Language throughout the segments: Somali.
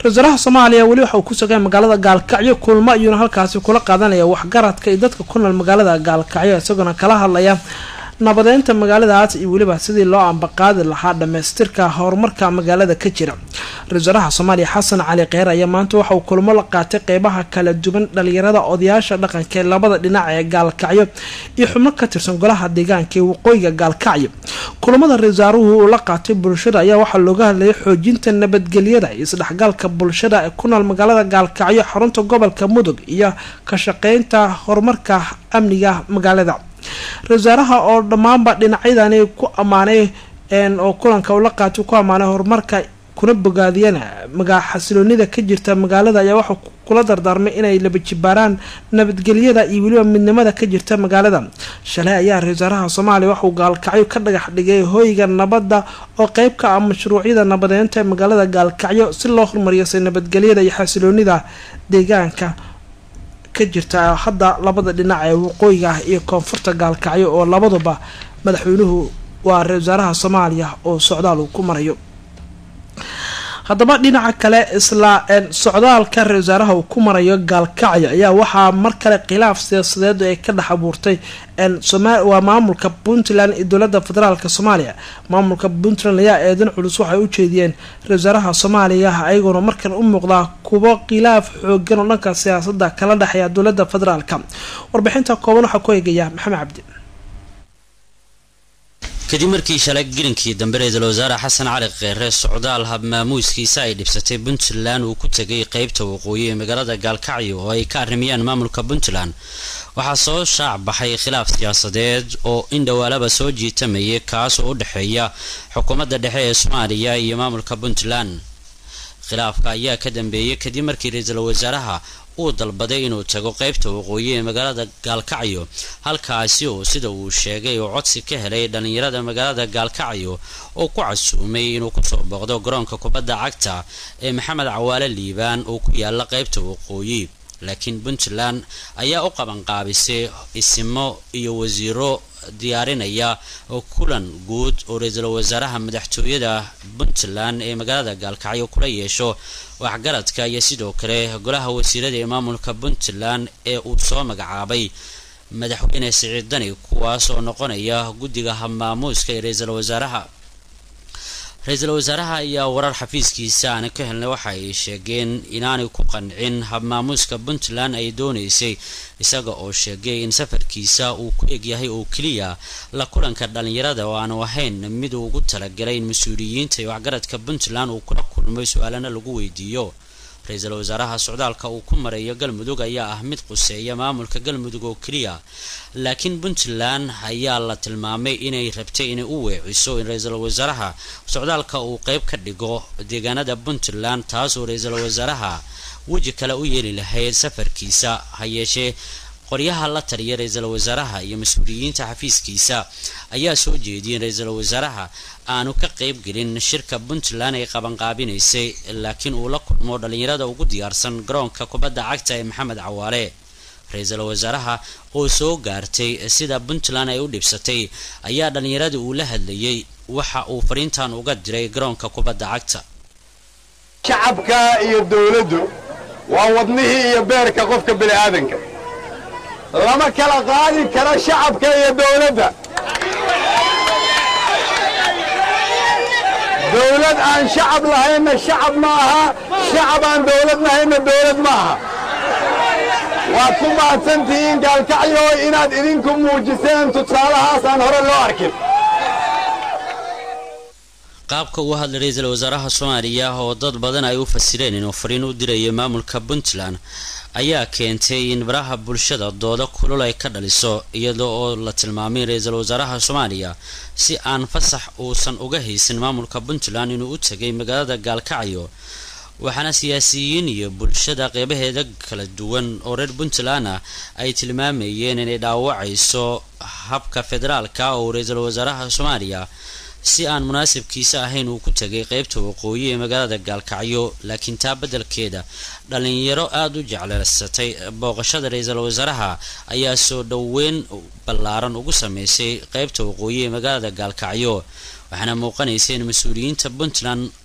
ra-iisul soomaaliya weli waxa uu ku sugay magaalada gaalkacyo kulmo ayuuna halkaasi kula qaadanaya waxgaradka iyo dadka ku nool magaalada gaalkacyo isagoona kala hadlaya nabadeynta magaaladaas iyo weliba sidii loo ambaqaadi lahaa dhamaystirka horumarka magaalada ka jira ra-isul wasaaraha soomaaliya xasan cali kheyr ayaa maanta waxa uu kulmo la qaatay qeybaha kala duwan dhalinyarada odayaasha dhaqanka ee labada dhinac ee gaalkacyo iyo xubno ka tirsan golaha deegaanka ee waqooyiga gaalkacyo kulamada ra-isul wasaaruhu uu la qaatay bulshada ayaa waxaa looga hadlayay xoojinta nabadgelyada iyo isdhexgalka bulshada ee ku nool magaalada gaalkacyo xarunta gobolka mudug iyo ka shaqeynta horumarka amniga magaalada ra-isul wasaaraha oo dhammaanba dhinacyadani ku ammaanay oo kulanka ula qaatay ku ammaanay horumarka kuna bogaadiyana magaa xasiloonida ka jirta magaalada ayaa waxaa kula dardaarmay inay laba jibaaraan nabadgelyada iyo weliba midnimada ka jirta magaalada shalay ayaa ra-isul wasaaraha soomaaliya waxauu gaalkacyo ka dhagax dhigay hoyga nabadda oo qeyb ka ah mashruucyada nabadeynta ee magaalada gaalkacyo si loo horumariyasay nabadgelyada iyo xasiloonida deegaanka ka jirta hadda labada dhinac ee waqooyiga ah iyo koonfurta gaalkacyo oo labaduba madaxweynuhu waa ra-isul wasaaraha soomaaliya oo socdaal uu ku marayo haddaba dhinaca kale isla socdaalka ra-isul wasaaraha uu ku marayo gaalkacyo ayaa waxaa mar kale khilaaf siyaasadeed ay ka dhex abuurtay waa maamulka puntland iyo dowlada federaalk soomaaliya maamulka puntland ayaa eedan culus waxay u jeediyeen ra-isul wasaaraha soomaaliya ayagoona markan u muuqdaa kuwo khilaaf xoogan oo dhanka siyaasada kala dhexeeya dowlada federaalk warbixinta kooban waxaa ku eegaya maxamed cabdi kadib markii shalay gelinkii dambe ra-iisul wasaare xasan cali kheyre socdaal habmaamuuskiisa ay dhibsatay puntland uu ku tegay qeybta waqooyi ee magaalada gaalkacyo oo ay ka arrimayaan maamulka puntland waxaa soo shaac baxay khilaaf siyaasadeed oo in dhowaalaba soo jiitamayay kaas oo u dhexeeya xukuumadda dhexe ee soomaaliya iyo maamulka puntland khilaafka ayaa ka dambeeyay kadib markii ra-iisul wasaaraha uu dalbaday inuu tago qeybta waqooyi ee magaalada gaalkacyo halkaasi oo sida uu sheegay uu codsi ka helay dhallinyarada magaalada gaalkacyo oo ku casuumay inuu kusoo booqdo garoonka kubadda cagta ee maxamed cawaale liibaan oo ku yaala qeybta waqooyi laakiin puntland ayaa u qabanqaabisay isimo iyo wasiiro diyaarinaya kulan guud oo ra-iisul wasaaraha madaxtooyada puntland ee magaalada gaalkacyo kula yeesho waxgaradka iyo sidoo kale golaha wasiirada ee maamulka puntland ee uu soo magacaabay madaxweyne siciid dani kuwaas oo noqonaya guddiga habmaamuuska ee ra-iisul wasaaraha ra-iisul wasaaraha ayaa warar xafiiskiisa aana ka helnay waxa ay sheegeen inaanay ku qancin habmaamuuska puntland ay doonaysay isaga oo sheegay in safarkiisa uu ku egyahay oo keliya la kulanka dhalinyarada oo aanu ahayn mid uu ugu talagalay in mas-uuliyiinta iyo waxgaradka puntland uu kula kulmay su-aalana lagu weydiiyo ra-iisul wasaaraha socdaalka uu ku marayo galmudug ayaa ah mid quseeya maamulka galmudug oo keliya laakiin puntland ayaa la tilmaamay inay rabtay inay u weeciso in ra-iisul wasaaraha socdaalka uu qeyb ka dhigo deegaanada puntland taasoo ra-iisul wasaaraha weji kale u yeeli lahayd safarkiisa ha yeeshee qoryaha la taliya ra-iisul wasaaraha iyo mas-uuliyiinta xafiiskiisa ayaa soo jeediyay in ra-iisul wasaaraha aanu ka qeyb gelin shirka puntland ay qabanqaabinaysay laakiin uu la kulmo dhalinyarada ugu diyaarsan garoonka kubadda cagta ee maxamed cawaale ra-iisul wasaaraha oo soo gaartay sida puntland ay u dhibsatay ayaa dhallinyaradii uu la hadlayay waxa uu fariintan uga diray garoonka kubadda cagta shacabka iyo dowladdu waa wadnihii iyo beerka qofka bini'aadanka lama kala qaadi karo shacabka iyo dowladda dowlad aan shacab lahaynna shacab ma aha shacab aan dowlad lahaynna dowlad ma aha waad ku mahadsantihiin gaalkacyo inaad idinku muujiseen tusaalahaas aan hore loo arkin qaabka uu hadlay ra-iisul wasaaraha soomaaliya oo dad badan ay u fasireen inuu fariin u dirayo maamulka puntland ayaa keentay in baraha bulshada dooda kulul ay ka dhaliso iyada oo la tilmaamay ra-iisul wasaaraha soomaaliya si aan fasax uusan uga haysan maamulka puntland inuu u tegay magaalada gaalkacyo waxaana siyaasiyiin iyo bulshada qeybaheeda kala duwan oo reer puntland ah ay tilmaamayeen inay dhaawacayso habka federaalka oo ra-iisul wasaaraha soomaaliya si aan munaasabkiisa ahayn uu ku tegay qeybta waqooyi ee magaalada gaalkacyo laakiin taa beddelkeeda dhalinyaro aada u jecleysatay booqashada ra-iisul wasaaraha ayaa soo dhoweyn ballaaran ugu sameysay qeybta waqooyi ee magaalada gaalkacyo waxaana muuqanaysa in mas-uuliyiinta puntland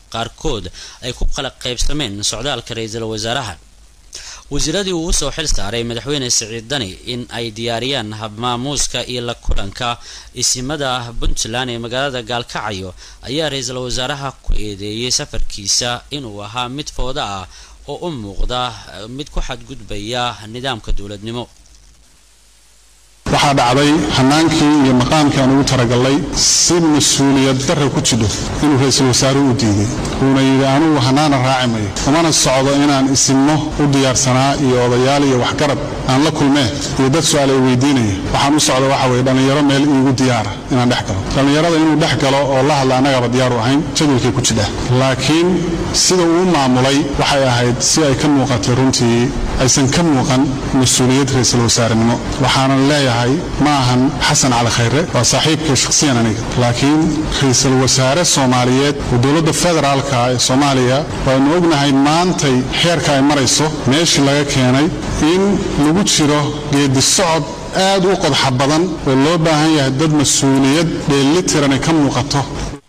qaarkood ay ku qala qaybsameen socdaalka ra-iisul wasaaraha wasiiradii uu usoo xil saaray madaxweyne siciid dani in ay diyaariyaan habmaamuuska iyo la kulanka isimada puntland ee magaalada gaalkacyo ayaa ra-iisul wasaaraha ku eedeeyay safarkiisa inuu ahaa mid fooda ah oo u muuqda mid ku xadgudbaya nidaamka dowladnimo waxaa dhacday hanaankii iyo maqaamkii aan ugu talagalnay si mas-uuliyad darra ku jidho inuu ra-iisul wasaaruhu u diiday wuuna yidhi anugu hanaana raaci mayo umana socdo inaan isinno u diyaarsanaa iyo odayaal iyo waxgarab aan la kulmee iyo dad su-aal ay weydiinaya waxaan u socda waxa weye dhallinyaro meel iigu diyaara inaan dhex galo dhallinyarada inuu dhex galo oo la hadla annagaba diyaaru ahayn jadwalkay ku jidha laakiin sida uu u maamulay waxay ahayd si ay ka muuqatay runtii aysan ka muuqan mas-uuliyad ra-iisul wasaarenimo waxaanan leeyahay ma ahan xasan cali khayre waa saaxiibkay shakhsiyan aniga laakiin ra-iisul wasaare soomaaliyeed oo dowladda federaalka ee soomaaliya waanu ognahay maantay xeerka ay marayso meeshii laga keenay in lagu jiro geedi socod aad u qodxa badan oo loo baahan yahay dad mas-uuliyad dheellitiran ay ka muuqato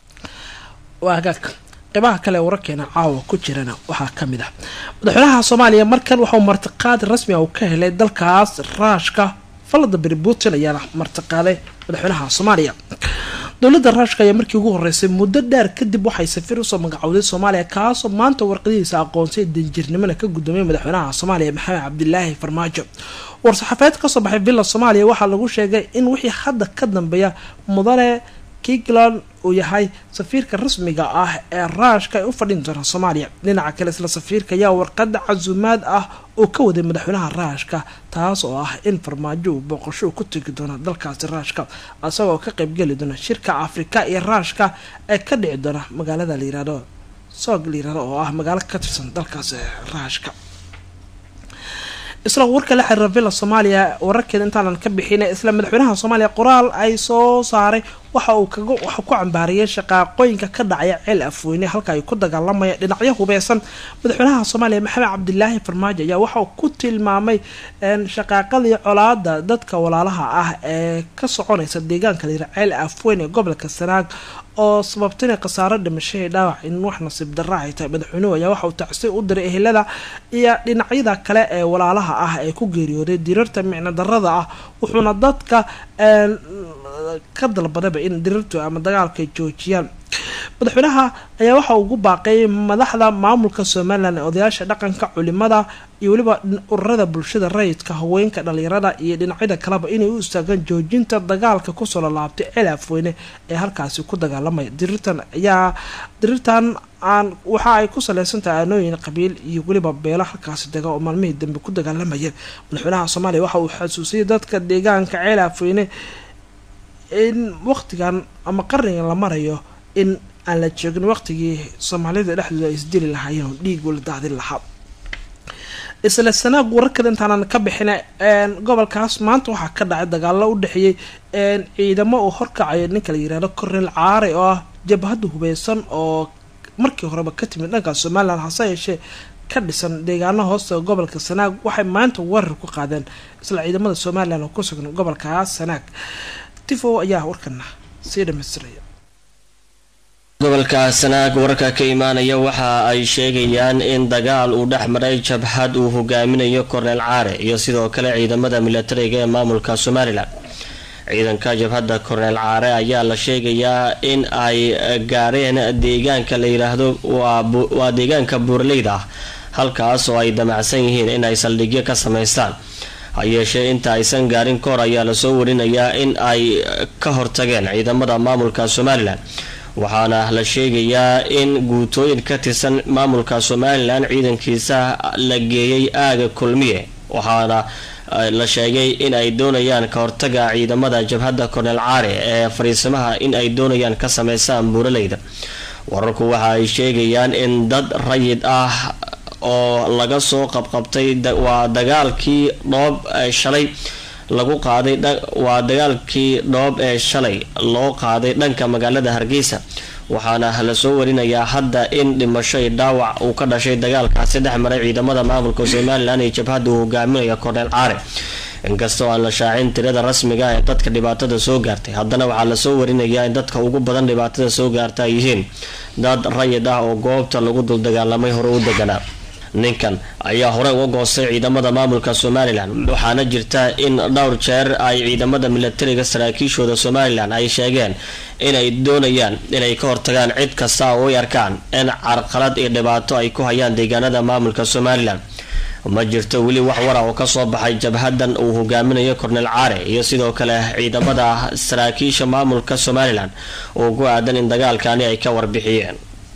qeybaha kale wararkeena caawa ku jirana waxaa ka mid ah madaxweynaha soomaaliya markan waxauu martiqaad rasmi ah uu ka helay dalkaas raashka falada beri putin ayaana martiqaaday madaxweynaha soomaaliya dowladda raashka ayaa markii ugu horeysay muddo dheer kadib waxay safiir usoo magacowday soomaaliya kaasoo maanta warqadihiisa aqoonsay danjirnimona ka guddoomiyay madaxweynaha soomaaliya maxamed cabdilaahi farmaajo war-saxaafeed kasoo baxay villa soomaaliya waxaa lagu sheegay in wixii hadda ka dambeeya mudane kigland uu yahay safiirka rasmiga ah ee raashka ay u fadhin doona soomaaliya dhinaca kale isla safiirka ayaa warqada casuumaad ah oo ka waday madaxweynaha raashka taas oo ah in farmaajo uu booqasho ku tegi doona dalkaasi raashka isagoo ka qeybgeli doona shirka afrika iyo raashka ee ka dhici doona magaalada layirahdo soog layirahdo oo ah magaalo ka tirsan dalkaasi raashka isla warka la xiriira villa soomaaliya wararkeeda intaanan ka bixin isla madaxweynaha soomaaliya qoraal ay soo saaray waxa uu kaga waxa ku cambaariyay shaqaaqooyinka ka dhacaya ceel afweyne halka ay ku dagaalamaya dhinacyo hubeysan madaxweynaha soomaaliya maxamed cabdilaahi farmaajo ayaa waxa uu ku tilmaamay shaqaaqadii colaada dadka walaalaha ah ee ka soconaysa deegaanka layira ceel afweyne ee gobolka sanaag oo sababtana khasaaro dhimashahii dhaawac in wax nasiib darra ay tahay madaxweynuhu ayaa waxa uu tacsi u diray ehelada iyo dhinacyada kale ee walaalaha ah ee ku geeriyooday dirarta micno darada ah wuxuuna dadka ka dalbadaba in dirirtu ama dagaalka ay joojiyaan madaxweynaha ayaa waxa ugu baaqay madaxda maamulka somalilan ee odayaasha dhaqanka culimada iyo weliba ururada bulshada rayidka haweenka dhalinyarada iyo dhinacyada kaleba inay u istaagaan joojinta dagaalka kusoo lalaabtay ceel afweyne ee halkaasi ku dagaalamaya dirirtan ayaa dirirtan aan waxa ay ku saleysan tahay aanooyin qabiil iyo weliba beelo halkaasi dega oo maalmihii dambe ku dagaalamaya madaxweynaha soomaaliya waxa uu xasuusiyay dadka deegaanka ceel afweyne in waqtigan ama qarnigan la marayo in aan la joogin waqtigii soomaalida dhexdooda ay isdili lahaayeen oo dhiig wala daadin lahaa isla sanaag wararkada intaanan ka bixina gobolkaas maanta waxaa ka dhacay dagaalo u dhexeeyey ciidamo uu horkacayo ninka la yirahdo kornel caare oo ah jabhadda hubeysan oo markii horeba ka timid dhanka somalilan hase yeeshee ka dhisan deegaano hoosta gobolka sanaag waxay maanta weerar ku qaadeen isla ciidamada somalilan oo ku sugan gobolkaas sanaag tifo ayaa warkana sii dhamaystiraya gobolka sanaag wararka ka imaanaya waxa ay sheegayaan in dagaal uu dhex maray jabhad uu hogaaminayo korneel caare iyo sidoo kale ciidamada milatariga ee maamulka somalilan ciidanka jabhadda korneel caare ayaa la sheegayaa in ay gaareen deegaanka la yidhaahdo waa deegaanka buuraleyda ah halkaas oo ay damacsan yihiin in ay saldhigyo ka samaystaan ha yeeshee inta aysan gaarin kahor ayaa lasoo warinayaa in ay ka hortageen ciidamada maamulka somalilan waxaana la sheegayaa in guutooyin ka tirsan maamulka somalilan ciidankiisa la geeyay aaga kulmiye waxaana la sheegay in ay doonayaan ka hortaga ciidamada jabhadda korneel caare ee fariisimaha in ay doonayaan ka sameysaan buuraleyda wararku waxa ay sheegayaan in dad rayid ah oo laga soo qabqabtay waa dagaalkii dhoob shalay lagu qaaday waa dagaalkii dhoob ee shalay loo qaaday dhanka magaalada hargeysa waxaana lasoo warinayaa hadda in dhimasho iyo dhaawac uu ka dhashay dagaalkaasi dhex maray ciidamada maamulka somalilan iyo jabhadda uu hogaaminaya korneel caare inkastoo aan la shaacin tirada rasmiga ah ee dadka dhibaatada soo gaartay haddana waxaa lasoo warinayaa in dadka ugu badan dhibaatada soo gaarta ay yihiin dad rayid ah oo goobta lagu dul dagaalamay hore u deganaa ninkan ayaa hore uga goostay ciidamada maamulka somalilan waxaana jirta in dhowr jeer ay ciidamada milatariga saraakiishooda somalilan ay sheegeen inay doonayaan inay ka hortagaan cid kasta oo ay arkaan in carqalad iyo dhibaato ay ku hayaan deegaanada maamulka somalilan ma jirto weli wax wara oo kasoo baxay jabhadan uu hogaaminayo kornel caare iyo sidoo kale ciidamada saraakiisha maamulka somalilan oo ku aadan in dagaalkani ay ka warbixiyeen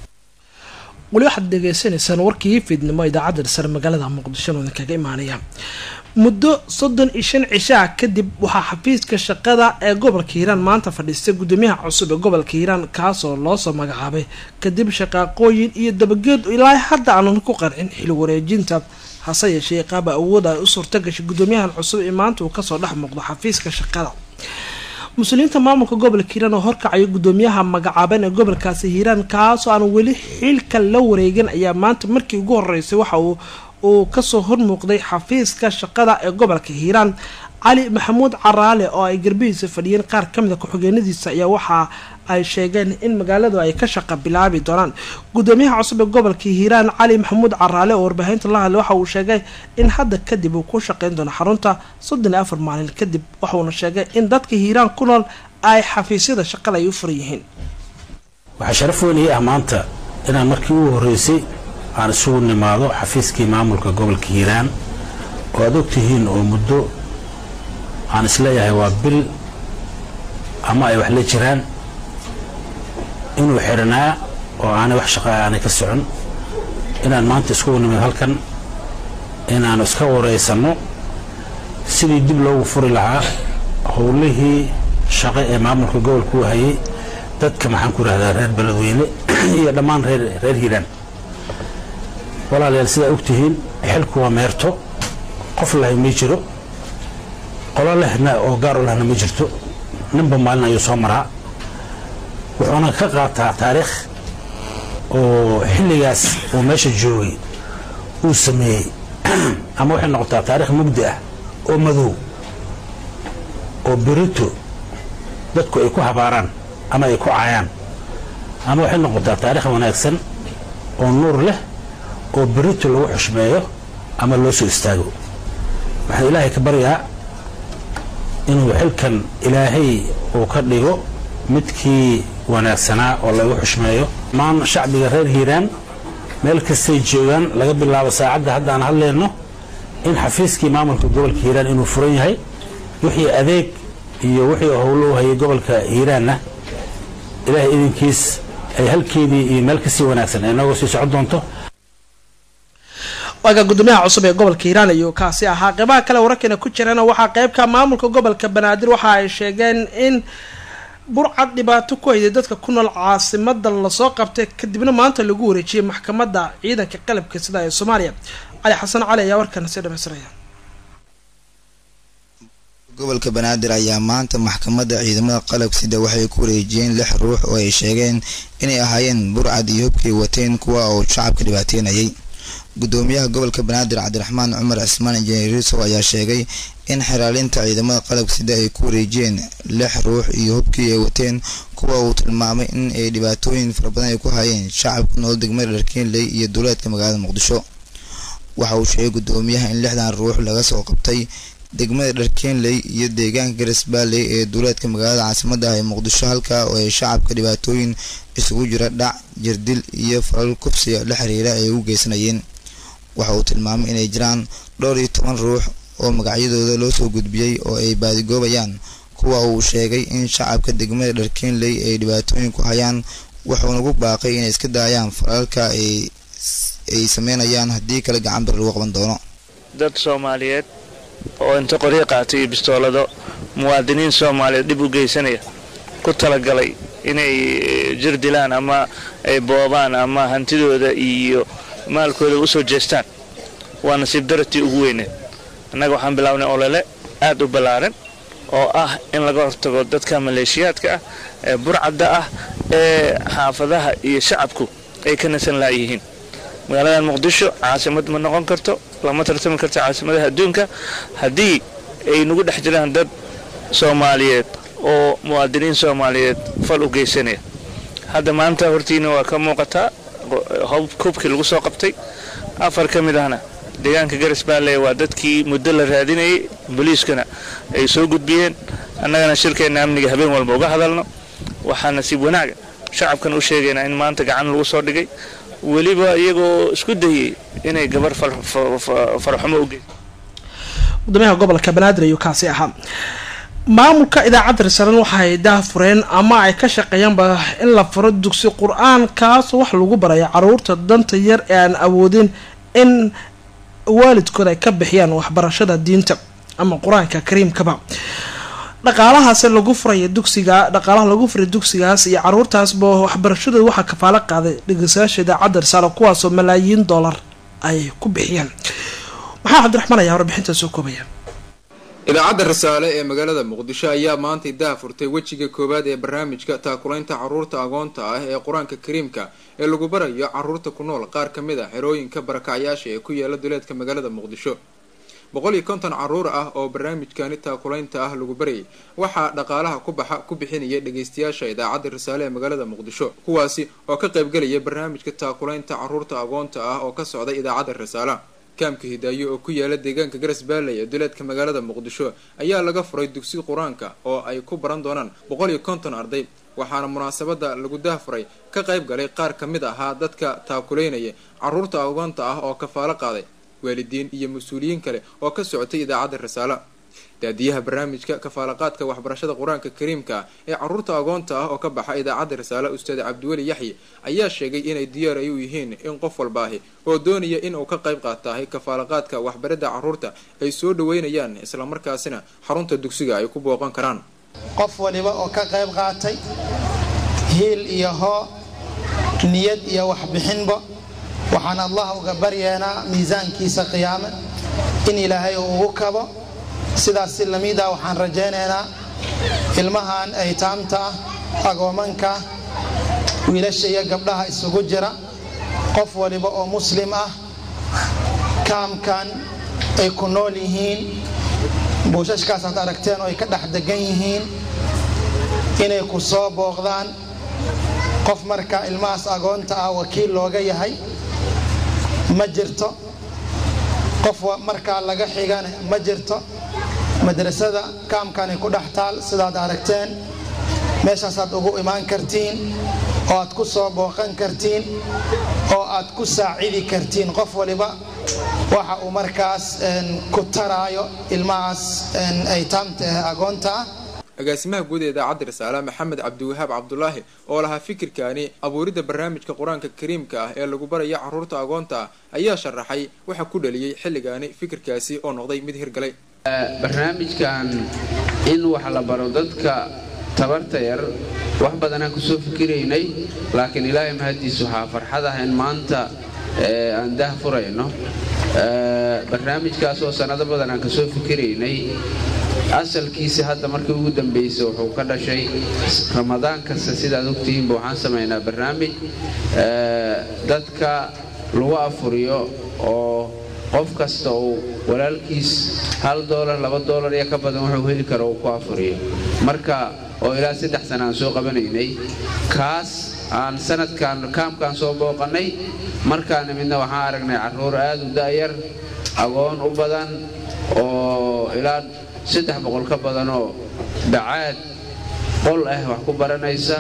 weli waxaad dhegeysanaysaan warkii fiidnimo idaacadda dhisar magaalada muqdisho oo idinkaga imaanaya muddo soddon iyo shan cishaa kadib waxaa xafiiska shaqada ee gobolka hiiraan maanta fadhiistay gudoomiyaha cusub ee gobolka hiiraan kaasoo loosoo magacaabay kadib shaqaaqooyin iyo dabageed ilaa hadda aanan ku qancin xil wareejinta hase yeeshee qaaba awood ay u suurta gashay gudoomiyahan cusub ee maanta uu kasoo dhex muuqdo xafiiska shaqada muslimiinta maamulka gobolka hiiraan oo horkacaya gudoomiyaha magacaaban ee gobolkaasi hiiraan kaasoo aan weli xilka la wareegin ayaa maanta markii ugu horeysay waxa uu uu kasoo hormuuqday xafiiska shaqada ee gobolka hiiraan cali maxamuud caraale oo ay garbihiisa fadhiyeen qaar kamid a ku-xigeenadiisa ayaa waxa ay sheegeen in magaaladu ay ka shaqa bilaabi doonaan gudoomiyaha cusub ee gobolka hiiraan cali maxamuud caraale oo warbaahinta la hadlay waxa uu sheegay in hadda kadib uu ku shaqeyn doono xarunta soddon iyo afar maalin kadib waxuuna sheegay in dadka hiiraan ku nool ay xafiisyada shaqada ay u furan yihiin waxaa sharaf weyn ii ah maanta inaan markii ugu horreysay aan isugu nimaado xafiiskii maamulka gobolka hiiraan oo aad ogtihiin oo muddo aan isleeyahay waa bil ama ay wax la jiraan inuu xidhanaa oo aanay wax shaqaa aanay ka socon inaan maanta iskugu nimid halkan inaanu iska waraysanno sidii dib loogu furi lahaa howlihii shaqo ee maamulka gobolka u hayay dadka maxaan ku idhahdaa reer beledweyne iyo dhammaan reer reer hiiraan walaalayaal sidaa ogtihiin xilku waa meerto qof lahay ma jiro qolo lehna oo gaar u lehna ma jirto ninba maalin ayuu soo maraa wuxuuna ka qaataa taariikh oo xilligaas uu meesha joogay uu sameeyey ama waxay noqotaa taarikh mugdi ah oo madow oo berito dadku ay ku habaaraan ama ay ku caayaan ama waxay noqotaa taarikh wanaagsan oo nuur leh oo berito lagu xushmeeyo ama loo soo istaago waxaan ilaahay ka baryaa inuu xilkan ilaahay uu ka dhigo midkii wanaagsanaa oo lagu xushmeeyo maan shacbiga reer hiiraan meel kastay joogaan laga bilaabo saacadda haddaan hadlayno in xafiiskii maamulka gobolka hiiraan inuu furan yahay wixii adeeg iyo wixii howlo u hayay gobolka hiiraanna ilaahay idinkiis ay halkeedii iyo meel kasii wanaagsan ay nooga sii socon doonto waaga gudoomiyaha cusub ee gobolka hiiraan ayuu kaasi ahaa qeybaha kale wararkeena ku jirana waxaa qeybka maamulka gobolka banaadir waxa ay sheegeen in burcad dhibaato ku hayday dadka ku nool caasimada lasoo qabtay kadibna maanta lagu wareejiyay maxkamadda ciidanka qalabka sida ee soomaaliya cali xasan cali ayaa warkan sii dhamaystiraya gobolka banaadir ayaa maanta maxkamadda ciidamada qalabka sida waxay ku wareejiyeen lix ruux oo ay sheegeen inay ahaayeen burcad iyo hubkay wateen kuwa oo shacabka dhibaateynayay gudoomiyaha gobolka banaadir cabdiraxmaan cumar cismaan injineer yuusuf ayaa sheegay in xiraalinta ciidamada qalabka sida ay ku wareejiyeen lix ruux iyo hubkii ay wateen kuwa uu tilmaamay in ay dhibaatooyin fara badan ay ku hayeen shacabka nool degmada dharkeenley iyo duleedka magaalada muqdisho waxa uu sheegay gudoomiyaha in lixdan ruux laga soo qabtay degmada dharkeenley iyo deegaanka garisbaalley ee duleedka magaalada caasimada ah ee muqdisho halka oo ay shacabka dhibaatooyin isugu jira dhac jirdil iyo falal kufsiga la xiriira ay u geysanayeen waxa uu tilmaamay inay jiraan dhowr iyo toban ruux oo magacyadooda loo soo gudbiyey oo ay baadigoobayaan kuwa uu sheegay in shacabka degmada dharkeenley ay dhibaatooyin ku hayaan wuxuuna ugu baaqay inay iska daayaan falalka ay ay sameynayaan haddii kale gacan bir lagu qaban doono dad soomaaliyeed oo inta qoryo qaatay iyo bistoolado muwaadiniin soomaaliyeed dhib u geysanaya ku talagalay inay jir dilaan ama ay boobaan ama hantidooda iyo maalkooda usoo jeestaan waa nasiib daratii ugu weyneed annaga waxaan bilaabnay olole aad u ballaaran oo ah in laga hortago dadka maleeshiyaadka ah ee burcadda ah ee xaafadaha iyo shacabku ay ka nasan laayihiin magaaladan muqdisho caasimad ma noqon karto lama tartami karto caasimadaha adduunka haddii ay nagu dhex jiraan dad soomaaliyeed oo muwaadiniin soomaaliyeed fal u geysanaya hadda maanta hortiina waa ka muuqataa hubkii lagu soo qabtay afar ka mid ahna deegaanka garas baale waa dadkii muddo la raadinayay booliiskana ay soo gudbiyeen annagana shirkeenna amniga habeen walba uga hadalno waxaa nasiib wanaaga shacabkan u sheegaynaa in maanta gacan lagu soo dhigay weliba iyagoo isku dayay inay gabar farxumo u geyso gudoomiyaha gobolka banaadir ayuu kaasi ahaa maamulka idaacadda risaalen waxaay daahfureen ama ay ka shaqeeyaanba in la furo dugsi qur-aan kaasoo wax lagu baraya caruurta danta yar ee aan awoodin in waalidkood ay ka bixiyaan waxbarashada diinta ama qur-aanka kariimkaba dhaqaalahaas lagu furaya dugsiga dhaqaalaha lagu furay dugsigaas iyo caruurtaasba waxbarashadooda waxaa kafaalo qaaday dhegeystayaasha idaacadda risaale kuwaasoo malaayiin dollar ay ku bixiyeen maxaa cabdiraxmaan ayaa warbixinta soo koobaya idaacadda rasaale ee magaalada muqdisho ayaa maanta daha furtay wejiga koowaad ee barnaamijka taakulaynta caruurta agoonta ah ee qur-aanka kariimka ee lagu barayo caruurta ku nool qaar ka mid a xerooyinka barakacyaasha ee ku yaala duleedka magaalada muqdisho boqol iyo konton caruur ah oo barnaamijkani taakulaynta ah lagu barayay waxaa dhaqaalaha ku baxa ku bixinaya dhageystayaasha idaacadda rasaale ee magaalada muqdisho kuwaasi oo ka qaybgalaya barnaamijka taakulaynta caruurta agoonta ah oo ka socda idaacadda rasaala kaamka hidaayo oo ku yaala deegaanka garas baaley ee duleedka magaalada muqdisho ayaa laga furay dugsi qur-aanka oo ay ku baran doonaan boqol iyo konton arday waxaana munaasabada lagu dahfuray ka qayb galay qaar ka mid ahaa dadka taakuleynaya caruurta agoonta ah oo kafaalo qaaday waalidiin iyo mas-uuliyiin kale oo ka socotay idaacadda rasaala daadiyaha barnaamijka kafaalaqaadka waxbarashada qur-aanka kariimka ah ee caruurta agoonta ah oo ka baxa idaacadda rasaale ustaad cabdiweli yaxye ayaa sheegay inay diyaar ay u yihiin in qof walbaahi oo doonaya inuu ka qayb qaatahay kafaalaqaadka waxbaridda caruurta ay soo dhaweynayaan islamarkaasina xarunta dugsiga ay ku booqan karaan qof waliba oo ka qayb qaatay hiil iyo hoo niyad iyo waxbixinba waxaan allah uga baryeenaa miisaankiisa qiyaame in ilaahay uu ugu kabo sidaas si lamida waxaan rajaynaynaa ilmahan aytaamta ah agoomanka wiilasha iyo gabdhaha isugu jira qof waliba oo muslim ah kaamkan ay ku nool yihiin buushashkaas aad aragteen oo ay ka dhex degan yihiin inay ku soo booqdaan qof marka ilmahaas agoonta ah wakiil looga yahay ma jirto qof markaa laga xigana ma jirto madrasada kaamkani ku dhex taal sidaad aragteen meeshaasaad ugu imaan kartiin oo aad ku soo booqan kartiin oo aad ku saacidi kartiin qof waliba waxa uu markaas ku taraayo ilmahaas aytaamta ah agoonta ah agaasimaha guud ee idaacadda rasaale maxamed cabdiwahaab cabdulaahi oo lahaa fikirkaani abuuridda barnaamijka qur-aanka kariimka ah ee lagu baraya caruurta agoonta ah ayaa sharaxay waxa ku dhaliyey xilligaani fikirkaasi oo noqday mid hirgalay barnaamijkan in wax la baro dadka tabarta yar wax badanaan kusoo fikiraynay laakiin ilaahay mahaddiis waxaa farxad ah in maanta aan dah furayno barnaamijkaas oo sannado badan aan kasoo fikiraynay asalkiisa hadda markii ugu dambaysa wuxuu ka dhashay ramadaan kasta sidaad ogtihiinba waxaan samaynaa barnaamij dadka lagu afuriyo oo qof kasta uu walaalkiis hal doolar laba doolar iyo ka badan wuxuu heli karo uu ku afuriyo marka oo ilaa saddex sana aan soo qabanaynay kaas aan sanadkan kaamkaan soo booqannay markaana midna waxaan aragnay carruur aad u da'yar agoon u badan oo ilaa saddex boqol ka badanoo bacaad qol ah wax ku baranaysa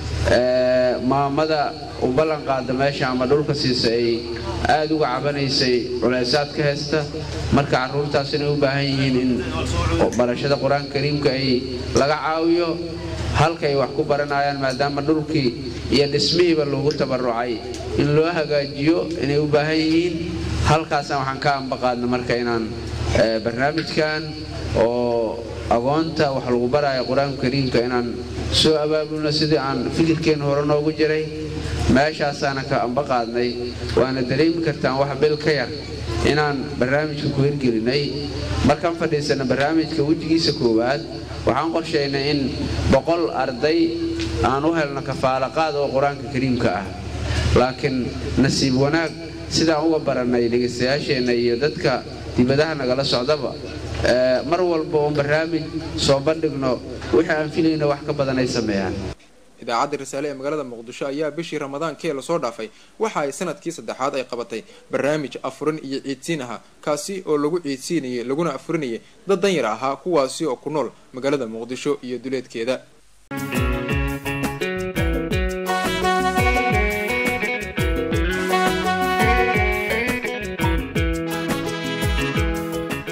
maamada u ballan qaada meesha ama dhulka siisa ay aad uga cabanaysay culaysaad ka haysta marka carruurtaas inay u baahan yihiin in barashada qur-aanka kariimka ay laga caawiyo halka ay wax ku baranayaan maadaama dhulkii iyo dhismihiiba loogu tabarucay in loo hagaajiyo inay u baahan yihiin halkaasna waxaan ka ambaqaadna marka inaan barnaamijkan oo agoonta wax lagu baraayo qur-aanka kariimka inaan soo abaabulno sidii aan fikirkeenna hore noogu jiray meeshaasaana ka ambaqaadnay waana dareemi kartaan wax bil ka yar inaan barnaamijka ku hirgelinay markaan fadhiisana barnaamijka wejigiisa koowaad waxaan qorshaynay in boqol arday aan u helno kafaalaqaad oo qur-aanka kariimka ah laakiin nasiib wanaag sidaan uga barannay dhegaystayaasheenna iyo dadka dibadaha nagala socdaba mar walba oon barnaamij soo bandhigno wixii aan filayna wax ka badan ay sameeyaan idaacadda risaale ee magaalada muqdisho ayaa bishii ramadaankee lasoo dhaafay waxa ay sanadkii saddexaad ay qabatay barnaamij afurin iyo ciidsiin aha kaasi oo lagu ciidsiinayay laguna afurinayay dad danyar ahaa kuwaasi oo ku nool magaalada muqdisho iyo duleedkeeda